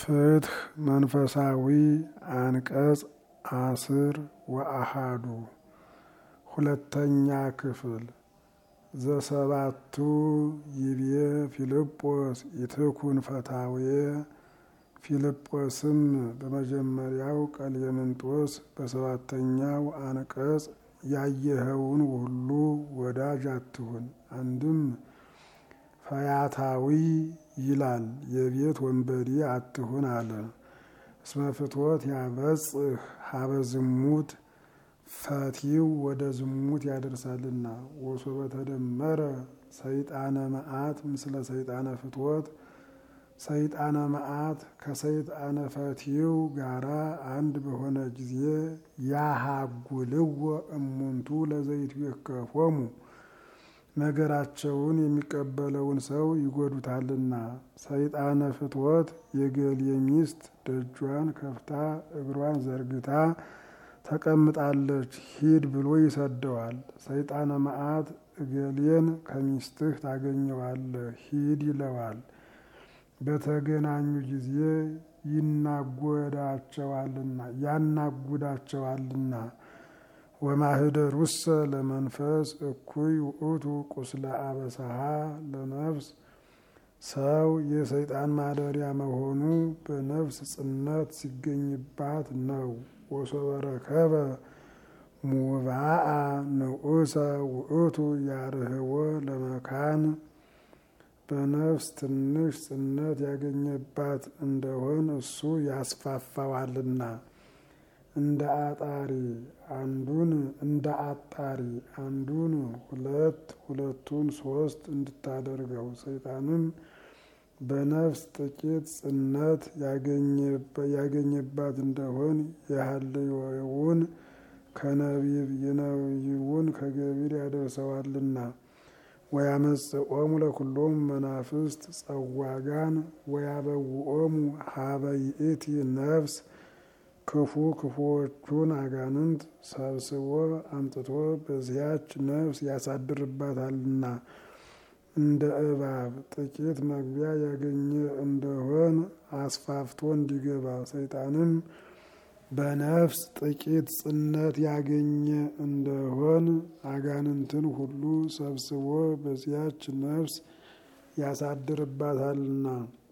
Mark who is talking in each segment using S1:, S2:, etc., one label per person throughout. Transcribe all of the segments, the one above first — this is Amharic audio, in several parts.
S1: ፍትህ መንፈሳዊ አንቀጽ አስር ወአሃዱ ሁለተኛ ክፍል ዘሰባቱ ይቤ ፊልጶስ ኢትኩን ፈታውየ ፊልጶስም በመጀመሪያው ቀሌምንጦስ በሰባተኛው አንቀጽ ያየኸውን ሁሉ ወዳጅ አትሁን። አንድም ፈያታዊ ይላል የቤት ወንበዴ አትሁን አለ። እስመ ፍትወት ያበጽህ ሀበ ዝሙት ፈቲው ወደ ዝሙት ያደርሳልና። ወሶበ ተደመረ ሰይጣነ መዓት ምስለ ሰይጣነ ፍትወት ሰይጣነ መዓት ከሰይጣነ ፈቲው ጋራ አንድ በሆነ ጊዜ ያሃጉልዎ እሙንቱ ለዘይቱ የከፎሙ ነገራቸውን የሚቀበለውን ሰው ይጎዱታልና። ሰይጣነ ፍትወት የገሌ ሚስት ደጇን ከፍታ እግሯን ዘርግታ ተቀምጣለች ሂድ ብሎ ይሰደዋል። ሰይጣነ መዓት እገሌን ከሚስትህ ታገኘዋለህ ሂድ ይለዋል። በተገናኙ ጊዜ ይናጎዳቸዋልና ያናጉዳቸዋልና። ወማህደር ውሰ ለመንፈስ እኩይ ውእቱ ቁስለ አበሳሃ ለነፍስ ሰው የሰይጣን ማደሪያ መሆኑ በነፍስ ጽነት ሲገኝባት ነው። ወሶበ ረከበ ሙባአ ንዑሰ ውእቱ ያርህወ ለመካን በነፍስ ትንሽ ጽነት ያገኘባት እንደሆን እሱ ያስፋፋዋልና። እንደ አጣሪ አንዱን እንደ አጣሪ አንዱን ሁለት ሁለቱን ሶስት እንድታደርገው ሰይጣንም በነፍስ ጥቂት ጽነት ያገኘባት እንደሆን የሀልዮውን ከነቢብ የነቢዩን ከገቢር ያደርሰዋልና። ወያመጽኦሙ ለኩሎሙ መናፍስት ጸዋጋን ወያበውኦሙ ሀበ ይእቲ ነፍስ ክፉ ክፉዎቹን አጋንንት ሰብስቦ አምጥቶ በዚያች ነፍስ ያሳድርባታልና። እንደ እባብ ጥቂት መግቢያ ያገኘ እንደሆን አስፋፍቶ እንዲገባ ሰይጣንም በነፍስ ጥቂት ጽነት ያገኘ እንደሆን አጋንንትን ሁሉ ሰብስቦ በዚያች ነፍስ ያሳድርባታልና።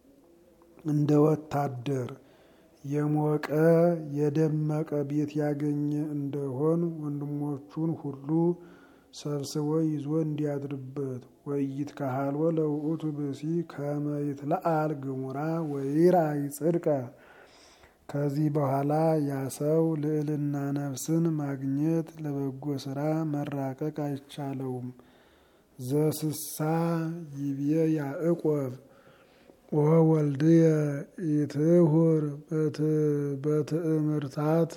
S1: እንደ ወታደር የሞቀ የደመቀ ቤት ያገኘ እንደሆን ወንድሞቹን ሁሉ ሰብስቦ ይዞ እንዲያድርበት። ወይት ካሃልወ ለውእቱ ብሲ ከመ ይትለአል ግሙራ ወይራይ ጽድቀ ከዚህ በኋላ ያ ሰው ልዕልና ነፍስን ማግኘት ለበጎ ስራ መራቀቅ አይቻለውም። ዘስሳ ይብየ ያዕቆብ ወወልድየ ኢትሁር በትእምርታት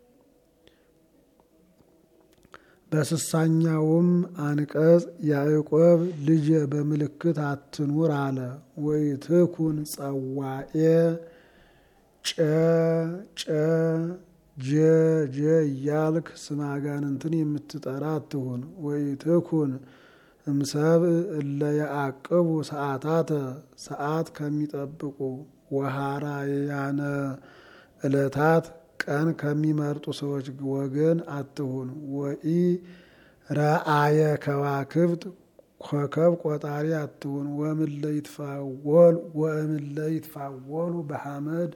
S1: በስሳኛውም አንቀጽ ያዕቆብ ልጄ በምልክት አትኑር አለ። ወይትኩን ጸዋኤ ጨ ጨ ጀ ጀ እያልክ ስመ አጋንንትን የምትጠራ አትሁን። ወይትኩን እምሰብ እለ ያዕቅቡ ሰዓታተ ሰዓት ከሚጠብቁ ወሃራያነ ዕለታት ቀን ከሚመርጡ ሰዎች ወገን አትሁን። ወኢ ረአየ ከዋክብት ኮከብ ቆጣሪ አትሁን። ወእምለ ይትፋወሉ በሐመድ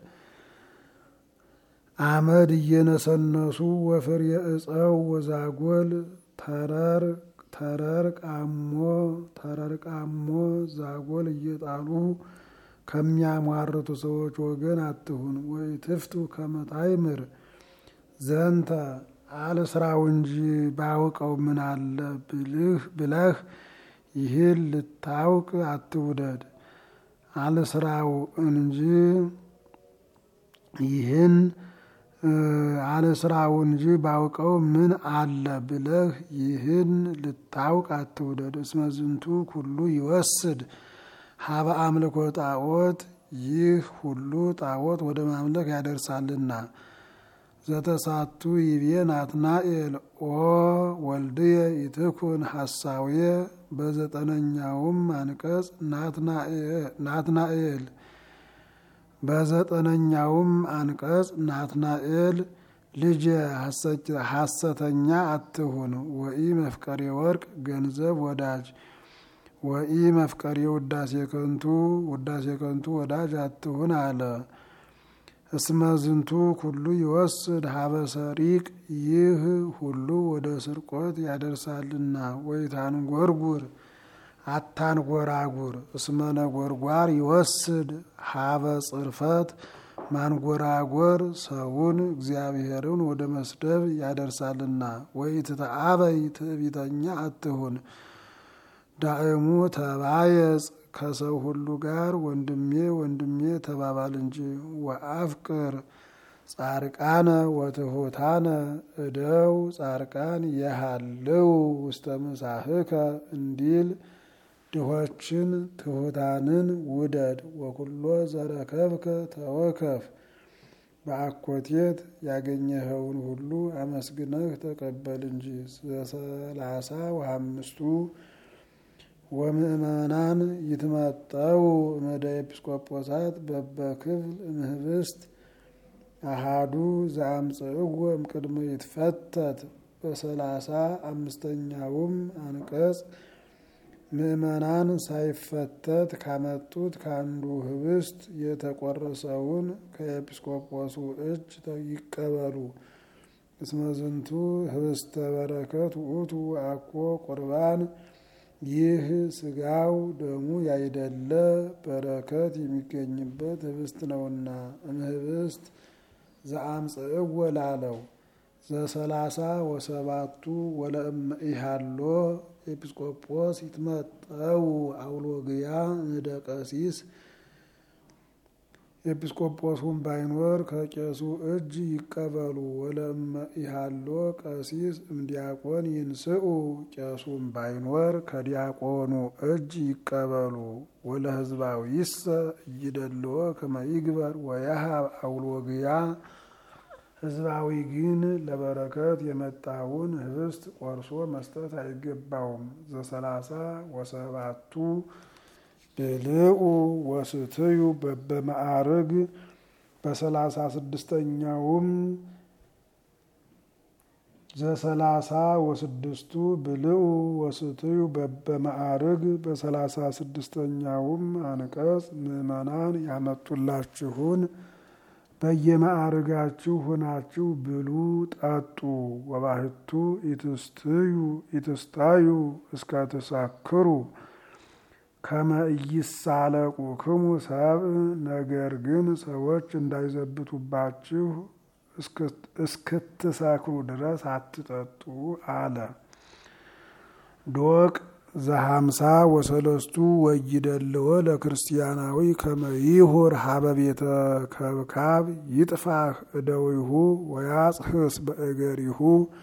S1: አመድ እየነሰነሱ ወፍሬ እፀው ወዛጎል ተረር ተረር ቃሞ ተረር ቃሞ ዛጎል እየጣሉ ከሚያሟርቱ ሰዎች ወገን አትሁን። ወይ ትፍቱ ከመታይምር ዘንተ አልስራው እንጂ ባውቀው ምን አለ ብልህ ብለህ ይህን ልታውቅ አትውደድ። አልስራው እንጂ ይህን አልስራው እንጂ ባውቀው ምን አለ ብለህ ይህን ልታውቅ አትውደድ። እስመ ዝንቱ ኩሉ ይወስድ ሀበ አምልኮ ጣዖት ይህ ሁሉ ጣዖት ወደ ማምለክ ያደርሳልና። ዘተሳቱ ይቤ ናትናኤል ኦ ወልድየ ኢትኩን ሐሳውየ በዘጠነኛውም አንቀጽ ናትናኤል በዘጠነኛውም አንቀጽ ናትናኤል ልጅ ሐሰተኛ አትሁን፣ ወኢ መፍቀሬ ወርቅ ገንዘብ ወዳጅ ወኢ መፍቀሬ ውዳሴ ከንቱ ውዳሴ ከንቱ ወዳጅ አትሁን አለ። እስመ ዝንቱ ኩሉ ይወስድ ሀበ ሰሪቅ ይህ ሁሉ ወደ ስርቆት ያደርሳልና። ወይታንጎርጉር አታንጎራጉር እስመ ነጎርጓር ይወስድ ሀበ ጽርፈት ማንጎራጎር ሰውን እግዚአብሔርን ወደ መስደብ ያደርሳልና። ወይ ትተአበይ ትዕቢተኛ አትሁን ዳእሙ ተባየጽ ከሰው ሁሉ ጋር ወንድሜ ወንድሜ ተባባል እንጂ። ወአፍቅር ጻርቃነ ወትሑታነ እደው ጻርቃን የሃልው ውስተ ምሳህከ እንዲል ድሆችን ትሑታንን ውደድ። ወኩሎ ዘረከብከ ተወከፍ በአኮቴት ያገኘኸውን ሁሉ አመስግነህ ተቀበል እንጂ። ዘሰላሳ ወአምስቱ ወምእመናን ይትመጠው እመደ ኤጲስቆጶሳት በበክፍል እምህብስት አሃዱ ዘአምጽእዎ እምቅድመ ይትፈተት። በሰላሳ አምስተኛውም አንቀጽ ምእመናን ሳይፈተት ካመጡት ከአንዱ ህብስት የተቆረሰውን ከኤጲስቆጶሱ እጅ ይቀበሉ። እስመ ዝንቱ ህብስተ በረከት ውእቱ አኮ ቁርባን ይህ ስጋው ደሙ ያይደለ በረከት የሚገኝበት ህብስት ነውና። እምህብስት ዘአምጽእዎ ላለው ዘሰላሳ ወሰባቱ ወለእመ ኢሃሎ ኤጲስቆጶስ ይትመጠው አውሎግያ እደ ቀሲስ ኤጲስቆጶሱን ባይኖር ከቄሱ እጅ ይቀበሉ። ወለእመ ኢሃሎ ቀሲስ እምዲያቆን ይንስኡ ቄሱን ባይኖር ከዲያቆኑ እጅ ይቀበሉ። ወለህዝባዊሰ እይደልዎ ከመ ይግበር ወያሃብ አውሎግያ ህዝባዊ ግን ለበረከት የመጣውን ህብስት ቆርሶ መስጠት አይገባውም። ዘሰላሳ ወሰባቱ ብልኡ ወስትዩ በበማዕርግ በሰላሳ ስድስተኛውም ዘሰላሳ ወስድስቱ ብልኡ ወስትዩ በበማዕርግ በሰላሳ ስድስተኛውም አንቀጽ ምዕመናን ያመጡላችሁን በየማዕርጋችሁ ሆናችሁ ብሉ ጠጡ። ወባህቱ ኢትስትዩ ኢትስታዩ እስከ ትሰክሩ ከመ ኢይሳለቁ ክሙ ሰብእ። ነገር ግን ሰዎች እንዳይዘብቱባችሁ እስክትሰክሩ ድረስ አትጠጡ አለ። ዶቅ ዘሀምሳ ወሰለስቱ ወይደልዎ ለክርስቲያናዊ ከመ ይሁር ሀበ ቤተ ከብካብ ይጥፋህ እደዊሁ ወያጽህስ በእገሪሁ።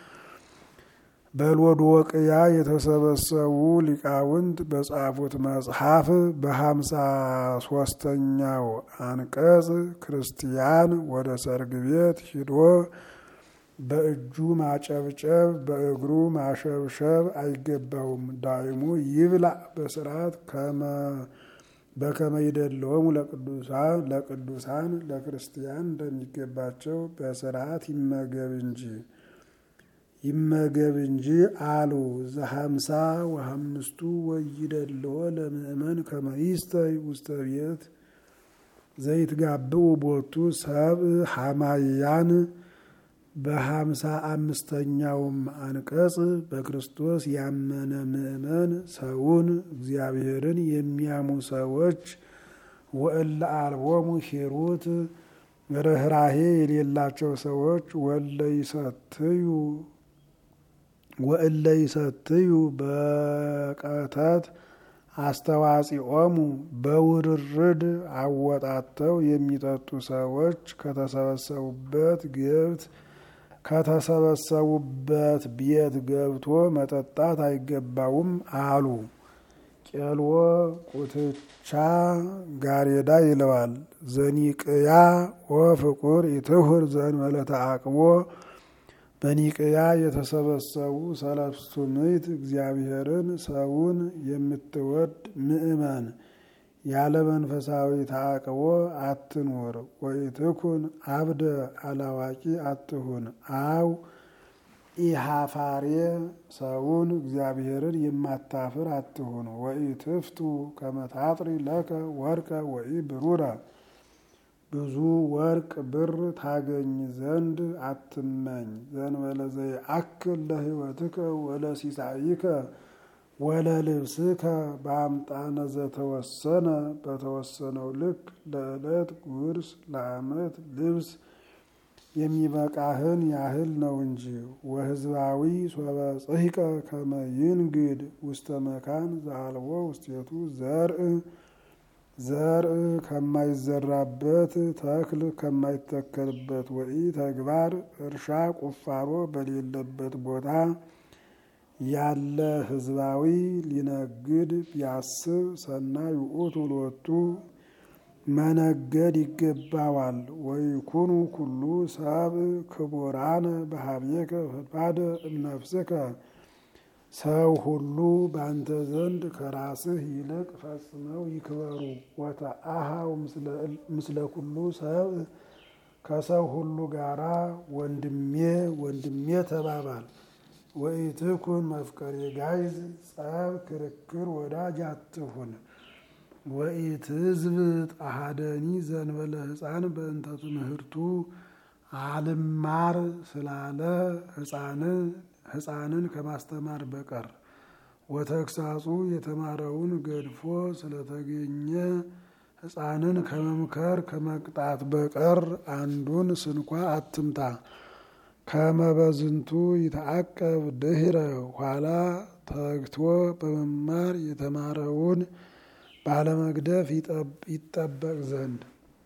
S1: በሎዶቅያ የተሰበሰቡ ሊቃውንት በጻፉት መጽሐፍ በሀምሳ ሶስተኛው አንቀጽ ክርስቲያን ወደ ሰርግ ቤት ሂዶ በእጁ ማጨብጨብ በእግሩ ማሸብሸብ አይገባውም። ዳይሙ ይብላ በስርዓት በከመ ይደለወሙ ለቅዱሳን ለቅዱሳን ለክርስቲያን እንደሚገባቸው በስርዓት ይመገብ እንጂ ይመገብ እንጂ አሉ። ዘሀምሳ ወሀምስቱ ወይደልዎ ለምእመን ከመ ይስተይ ውስተ ቤት ዘይትጋብኡ ቦቱ ሰብእ ሐማያን በሀምሳ አምስተኛውም አንቀጽ በክርስቶስ ያመነ ምእመን ሰውን እግዚአብሔርን የሚያሙ ሰዎች ወእለ አልቦሙ ሂሩት ርኅራሄ የሌላቸው ሰዎች ወለ ይሰትዩ ወእለ ይሰትዩ በቀተት አስተዋጽኦሙ በውርርድ አወጣተው የሚጠጡ ሰዎች ከተሰበሰቡበት ገብት ከተሰበሰቡበት ቤት ገብቶ መጠጣት አይገባውም አሉ። ቄልዎ ቁትቻ ጋሬዳ ይለዋል። ዘኒቅያ ወፍቁር ኢትሁር ዘእንበለ ተዓቅቦ በኒቅያ የተሰበሰቡ ሰለስቱ ምዕት እግዚአብሔርን ሰውን የምትወድ ምእመን ያለ መንፈሳዊ ተአቅቦ አትኑር። ወኢትኩን አብደ አላዋቂ አትሁን። አው ኢሃፋሬ ሰውን እግዚአብሔርን የማታፍር አትሁን። ወኢትፍቱ ከመታጥሪ ለከ ወርቀ ወኢ ብሩረ ብዙ ወርቅ ብር ታገኝ ዘንድ አትመኝ። ዘንበለ ዘይአክል ለሕይወትከ ወለሲሳይከ ወለልብስከ በአምጣነ ዘተወሰነ በተወሰነው ልክ ለዕለት ጉርስ ለዓመት ልብስ የሚበቃህን ያህል ነው እንጂ። ወህዝባዊ ሶበ ጽሂቀ ከመ ይንግድ ውስተ መካን ዘአልቦ ውስቴቱ ዘርእ ዘርእ ከማይዘራበት ተክል ከማይተከልበት ወኢ ተግባር እርሻ ቁፋሮ በሌለበት ቦታ ያለ ህዝባዊ ሊነግድ ቢያስብ ሰናይ ውእቱ ሎቱ መነገድ ይገባዋል። ወይኩኑ ኩሉ ሰብእ ክቡራነ በሀቤከ ፈድፋደ እምነፍስከ ሰው ሁሉ በአንተ ዘንድ ከራስህ ይልቅ ፈጽመው ይክበሩ። ወተአሃው ምስለ ኩሉ ሰብእ ከሰው ሁሉ ጋራ ወንድሜ ወንድሜ ተባባል። ወኢትኩን መፍቀሬ ጋይዝ ጸብ፣ ክርክር ወዳጅ አትሁን። ወኢትዝብጥ አሃደኒ ዘንበለ ሕፃን በእንተ ትምህርቱ አልማር ስላለ ሕፃንን ከማስተማር በቀር ወተግሳጹ የተማረውን ገድፎ ስለተገኘ ሕፃንን ከመምከር ከመቅጣት በቀር አንዱን ስንኳ አትምታ። ከመበዝንቱ ይተአቀብ ድህረ ኋላ ተግቶ በመማር የተማረውን ባለመግደፍ ይጠበቅ ዘንድ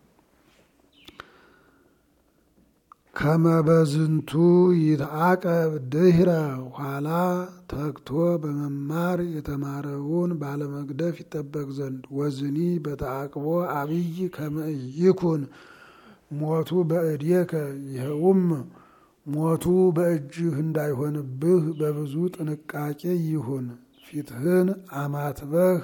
S1: ከመበዝንቱ ይትአቀብ ድህረ ኋላ ተግቶ በመማር የተማረውን ባለመግደፍ ይጠበቅ ዘንድ ወዝኒ በተአቅቦ አብይ ከመይኩን ሞቱ በእዴከ ይኸውም ሞቱ በእጅህ እንዳይሆንብህ በብዙ ጥንቃቄ ይሁን። ፊትህን አማትበህ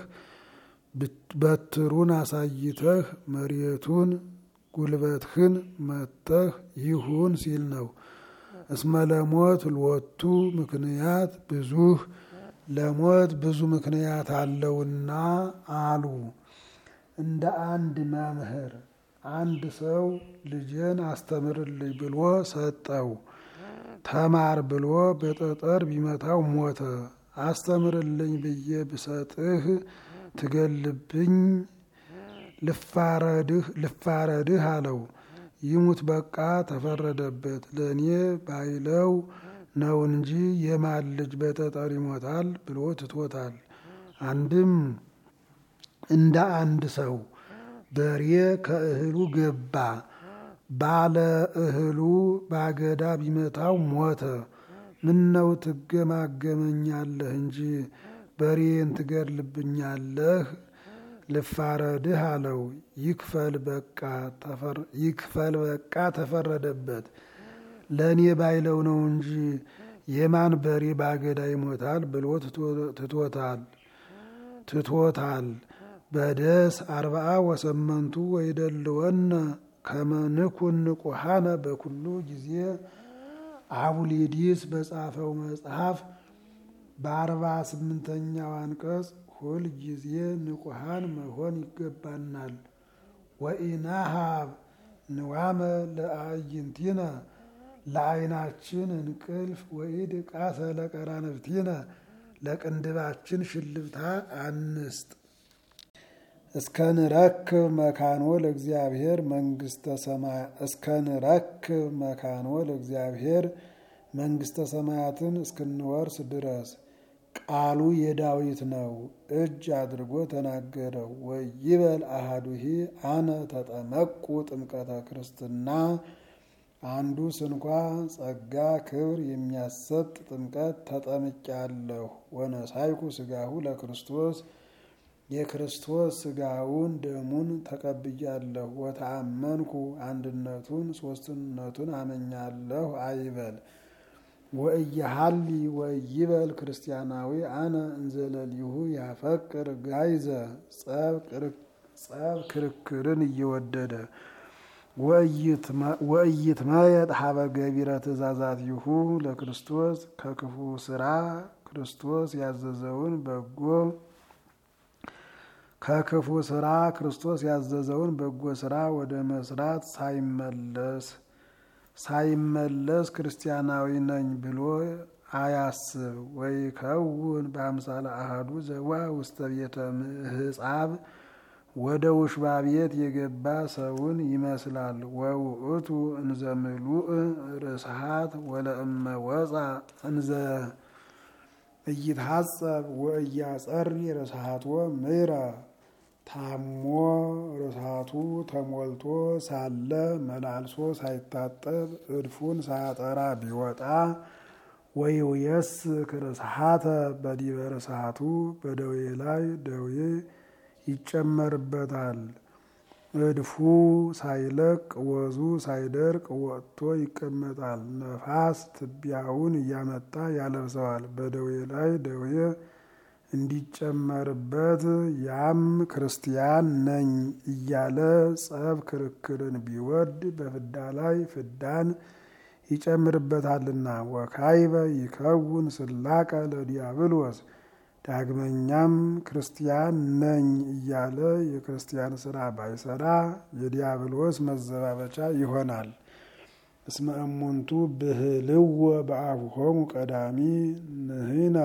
S1: በትሩን አሳይተህ መሬቱን ጉልበትህን መተህ ይሁን ሲል ነው። እስመ ለሞት ልወቱ ምክንያት ብዙህ ለሞት ብዙ ምክንያት አለውና አሉ። እንደ አንድ መምህር አንድ ሰው ልጄን አስተምርልኝ ብሎ ሰጠው። ተማር ብሎ በጠጠር ቢመታው ሞተ። አስተምርልኝ ብዬ ብሰጥህ ትገልብኝ ልፋረድህ አለው። ይሙት በቃ ተፈረደበት። ለእኔ ባይለው ነው እንጂ የማን ልጅ በጠጠር ይሞታል ብሎ ትቶታል። አንድም እንደ አንድ ሰው በሬ ከእህሉ ገባ። ባለ እህሉ ባገዳ ቢመታው ሞተ። ምነው ትገማገመኛለህ እንጂ በሬን ትገድልብኛለህ? ልፋረድህ አለው። ይክፈል በቃ ይክፈል በቃ ተፈረደበት። ለእኔ ባይለው ነው እንጂ የማን በሬ ባገዳ ይሞታል ብሎ ትቶታል ትቶታል። በደስ አርባአ ወሰመንቱ ወይደልወነ ከመንኩን ንቁሃነ በኩሉ ጊዜ አቡሊዲስ በጻፈው መጽሐፍ በአርባ ስምንተኛው አንቀጽ ሁል ጊዜ ንቁሃን መሆን ይገባናል። ወኢናሃብ ንዋመ ለአዕይንቲነ ለዓይናችን እንቅልፍ ወኢድ ቃተ ለቀራንብቲነ ለቅንድባችን ሽልብታ አንስጥ። እስከ ንረክብ መካኖ ለእግዚአብሔር መንግስተ ሰማያ እስከ ንረክብ መካኖ ለእግዚአብሔር መንግስተ ሰማያትን እስክንወርስ ድረስ ቃሉ የዳዊት ነው። እጅ አድርጎ ተናገረው። ወይበል አሃዱሂ አነ ተጠመቁ ጥምቀተ ክርስትና አንዱ ስንኳ ጸጋ ክብር የሚያሰጥ ጥምቀት ተጠምቄአለሁ። ወነሳይኩ ስጋሁ ለክርስቶስ የክርስቶስ ስጋውን ደሙን ተቀብያለሁ። ወተአመንኩ አንድነቱን ሶስትነቱን አመኛለሁ አይበል። ወእየሀሊ ወይበል ክርስቲያናዊ አነ እንዘለሊሁ ያፈቅር ጋይዘ ጸብ ክርክርን እየወደደ ወእይትመየጥ ሀበ ገቢረ ትእዛዛቲሁ ለክርስቶስ ከክፉ ስራ ክርስቶስ ያዘዘውን በጎ ከክፉ ስራ ክርስቶስ ያዘዘውን በጎ ስራ ወደ መስራት ሳይመለስ ሳይመለስ ክርስቲያናዊ ነኝ ብሎ አያስብ። ወይ ከውን በአምሳለ አሐዱ ዘዋ ውስተ ቤተ ምሕጻብ ወደ ውሽባ ቤት የገባ ሰውን ይመስላል። ወውእቱ እንዘ ምሉእ ርስሓት ወለእመ ወፃ እንዘ እይትሐጸብ ወእያጸሪ ርስሓትዎ ምይረ ታሞ ርስሓቱ ተሞልቶ ሳለ መላልሶ ሳይታጠብ እድፉን ሳያጠራ ቢወጣ ወይውየስክ ርስሓተ በዲበ ርስሓቱ በደዌ ላይ ደዌ ይጨመርበታል። እድፉ ሳይለቅ ወዙ ሳይደርቅ ወጥቶ ይቀመጣል። ነፋስ ትቢያውን እያመጣ ያለብሰዋል። በደዌ ላይ ደዌ እንዲጨመርበት ያም ክርስቲያን ነኝ እያለ ጸብ ክርክርን ቢወድ በፍዳ ላይ ፍዳን ይጨምርበታልና። ወካይበ ይከውን ስላቀ ለዲያብሎስ ዳግመኛም ክርስቲያን ነኝ እያለ የክርስቲያን ስራ ባይሰራ የዲያብሎስ መዘባበቻ ይሆናል። እስመ እሙንቱ ብህልዎ በአብሆሙ ቀዳሚ ንህነ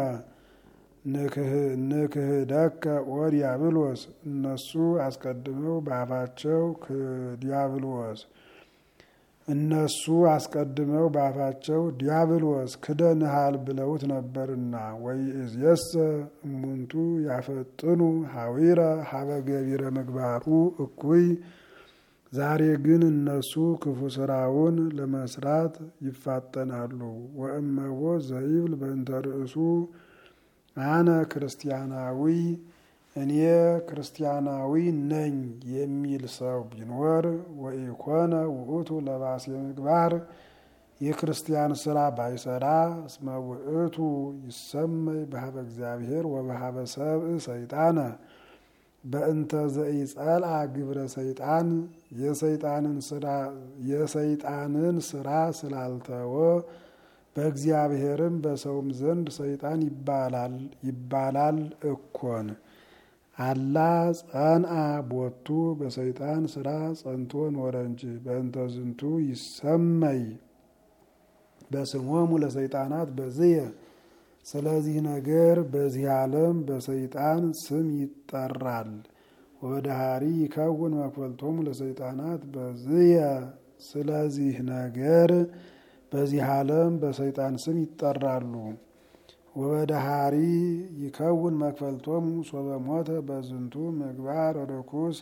S1: ንክህደከ ወዲያብሎስ እነሱ አስቀድመው በአፋቸው ዲያብሎስ እነሱ አስቀድመው በአፋቸው ዲያብሎስ ክደንሃል ብለውት ነበርና። ወይእዜሰ እሙንቱ ያፈጥኑ ሀዊረ ሀበ ገቢረ ምግባሩ እኩይ ዛሬ ግን እነሱ ክፉ ስራውን ለመስራት ይፋጠናሉ። ወእመቦ ዘይብል በእንተ ርእሱ አነ ክርስቲያናዊ እኔ ክርስቲያናዊ ነኝ የሚል ሰው ቢኖር ወኢኮነ ውእቱ ለባሴ ምግባር የክርስቲያን ስራ ባይሰራ እስመ ውእቱ ይሰመይ በሀበ እግዚአብሔር ወበሀበ ሰብእ ሰይጣነ በእንተ ዘኢጸልአ ግብረ ሰይጣን የሰይጣንን ስራ የሰይጣንን ስራ ስላልተወ በእግዚአብሔርም በሰውም ዘንድ ሰይጣን ይባላል ይባላል እኮን አላ ጸንአ ቦቱ በሰይጣን ስራ ጸንቶ ኖረ እንጂ በእንተ ዝንቱ ይሰመይ በስሞሙ ለሰይጣናት በዝየ ስለዚህ ነገር በዚህ ዓለም በሰይጣን ስም ይጠራል። ወበዳሃሪ ይከውን መክፈልቶሙ ለሰይጣናት በዝየ ስለዚህ ነገር በዚህ ዓለም በሰይጣን ስም ይጠራሉ። ወበዳሃሪ ይከውን መክፈልቶሙ ሶበ ሞተ በዝንቱ ምግባር ርኩስ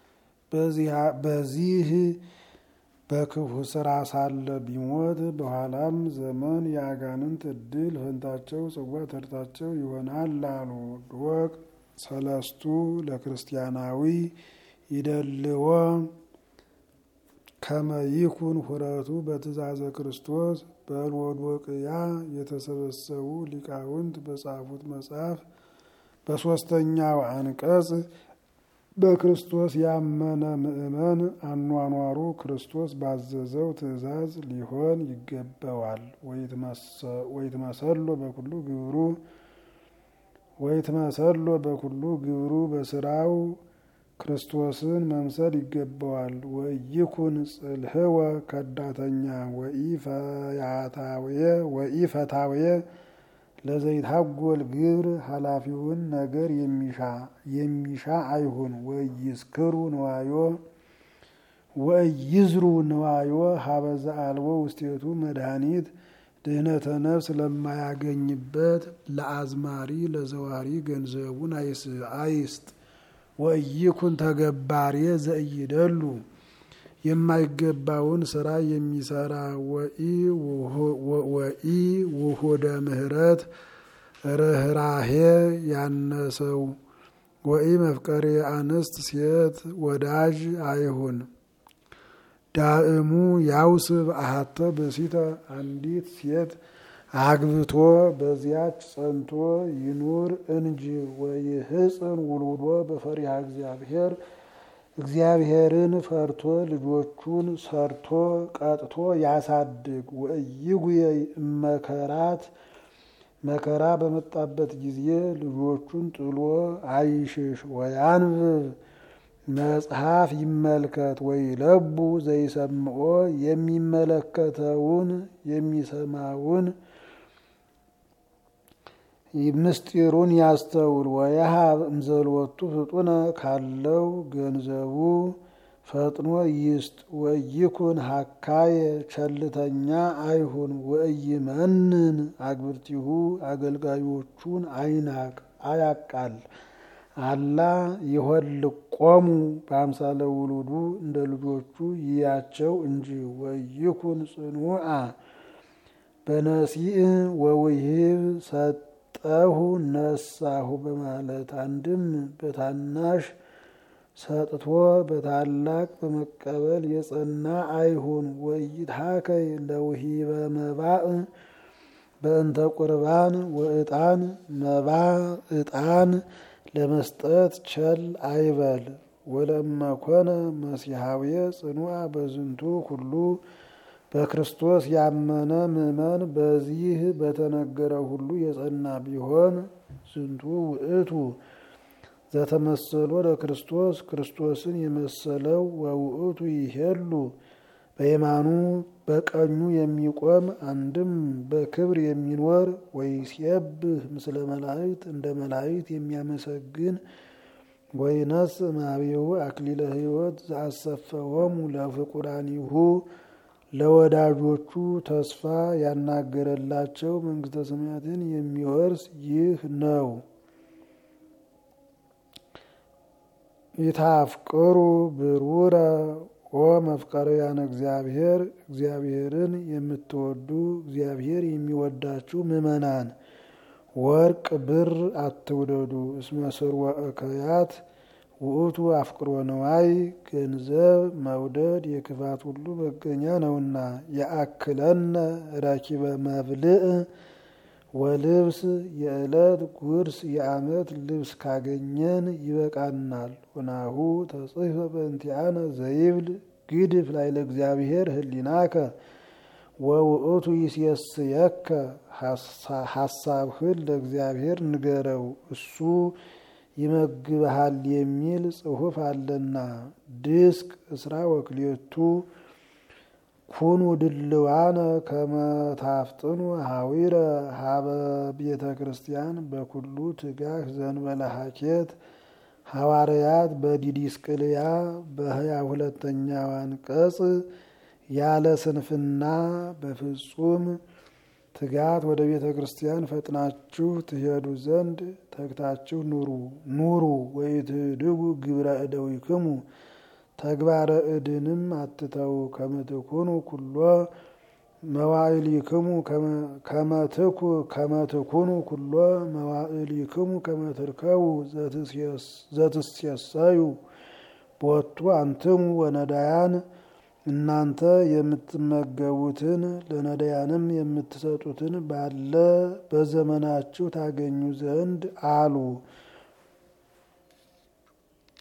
S1: በዚህ በክፉ ስራ ሳለ ቢሞት በኋላም ዘመን የአጋንንት እድል ፈንታቸው ጽዋ ተርታቸው ይሆናል አሉ። ድወቅ ሰለስቱ ለክርስቲያናዊ ይደልዎ ከመይኩን ሁረቱ በትእዛዘ ክርስቶስ በሎዶቅያ የተሰበሰቡ ሊቃውንት በጻፉት መጽሐፍ በሦስተኛው አንቀጽ በክርስቶስ ያመነ ምእመን አኗኗሩ ክርስቶስ ባዘዘው ትእዛዝ ሊሆን ይገባዋል። ወይትመሰሎ በኩሉ ግብሩ ወይትመሰሎ በኩሉ ግብሩ በስራው ክርስቶስን መምሰል ይገባዋል። ወይኩን ጽልህወ ከዳተኛ ወኢፈታውየ ለዘይታጎል ግብር ኃላፊውን ነገር የሚሻ አይሁን። ወይስክሩ ንዋዮ ወይዝሩ ንዋዮ ሀበዘ አልቦ ውስቴቱ መድኃኒት ድህነተ ነፍስ ለማያገኝበት ለአዝማሪ ለዘዋሪ ገንዘቡን አይስጥ። ወይኩን ተገባሬ ዘእይደሉ የማይገባውን ስራ የሚሰራ ወኢ ውሁደ ምህረት ርኅራሄ ያነሰው ወኢ መፍቀሬ አንስት ሴት ወዳጅ አይሁን። ዳእሙ ያውስብ አሃተ ብእሲተ አንዲት ሴት አግብቶ በዚያች ጸንቶ ይኑር እንጂ ወይህፅን ውሉዶ በፈሪሃ እግዚአብሔር እግዚአብሔርን ፈርቶ ልጆቹን ሰርቶ ቀጥቶ ያሳድግ። ወእይጉየ እመከራት መከራ በመጣበት ጊዜ ልጆቹን ጥሎ አይሽሽ። ወያንብብ መጽሐፍ ይመልከት። ወይለቡ ዘይሰምዖ የሚመለከተውን የሚሰማውን ምስጢሩን ያስተውል። ወየሃብ እምዘልወቱ ፍጡነ ካለው ገንዘቡ ፈጥኖ ይስጥ። ወይኩን ሀካየ ቸልተኛ አይሁን። ወእይመንን አግብርቲሁ አገልጋዮቹን አይናቅ አያቃል። አላ ይሆልቆሙ በአምሳለ ውሉዱ እንደ ልጆቹ ይያቸው እንጂ። ወይኩን ጽኑዓ በነሲእ ወውሂብ ሰጠሁ ነሳሁ በማለት አንድም በታናሽ ሰጥቶ በታላቅ በመቀበል የጸና አይሁን። ወይትሃከይ ለውሂበ መባእ በእንተ ቁርባን ወዕጣን መባ ዕጣን ለመስጠት ቸል አይበል። ወለመኮነ መሲሐውየ ጽኑዓ በዝንቱ ሁሉ በክርስቶስ ያመነ ምእመን በዚህ በተነገረ ሁሉ የጸና ቢሆን ዝንቱ ውእቱ ዘተመሰሎ ለክርስቶስ ክርስቶስን የመሰለው ወውእቱ ይሄሉ በየማኑ በቀኙ የሚቆም አንድም በክብር የሚኖር ወይሴብህ ምስለ መላእክት እንደ መላእክት የሚያመሰግን ወይነስ ማቤሁ አክሊለ ሕይወት ዘአሰፈወሙ ለፍቁራኒሁ ለወዳጆቹ ተስፋ ያናገረላቸው መንግስተ ሰማያትን የሚወርስ ይህ ነው። ይታፍቅሩ ብሩረ ኦ መፍቀርያነ እግዚአብሔር እግዚአብሔርን የምትወዱ እግዚአብሔር የሚወዳችሁ ምእመናን ወርቅ ብር አትውደዱ። እስመ ስርወ እከያት ውእቱ አፍቅሮ ነዋይ ገንዘብ መውደድ የክፋት ሁሉ መገኛ ነውና። የአክለነ ረኪበ መብልዕ ወልብስ የዕለት ጉርስ የዓመት ልብስ ካገኘን ይበቃናል። ወናሁ ተጽሕፈ በእንቲአነ ዘይብል ግድፍ ላይ ለእግዚአብሔር ህሊናከ ወውእቱ ይሴስየከ ሀሳብህን ለእግዚአብሔር ንገረው እሱ ይመግብሃል የሚል ጽሑፍ አለና። ድስቅ እስራ ወክልኤቱ ኩኑ ድልዋነ ከመታፍጥኑ ሀዊረ ሀበ ቤተ ክርስቲያን በኩሉ ትጋህ ዘንበለ ሀኬት ሐዋርያት በዲዲስቅልያ በሀያ ሁለተኛው አንቀጽ ያለ ስንፍና በፍጹም ትጋት ወደ ቤተ ክርስቲያን ፈጥናችሁ ትሄዱ ዘንድ ተግታችሁ ኑሩ ኑሩ ወይትድጉ ግብረ እደዊክሙ ተግባረ እድንም አትተው ከመትኩኑ ኩሎ መዋዕሊክሙ ከመትኩ ከመትኩኑ ኩሎ መዋዕሊክሙ ከመትርከቡ ዘትሴሰዩ ቦቱ አንትሙ ወነዳያን እናንተ የምትመገቡትን ለነዳያንም የምትሰጡትን ባለ በዘመናችሁ ታገኙ ዘንድ አሉ።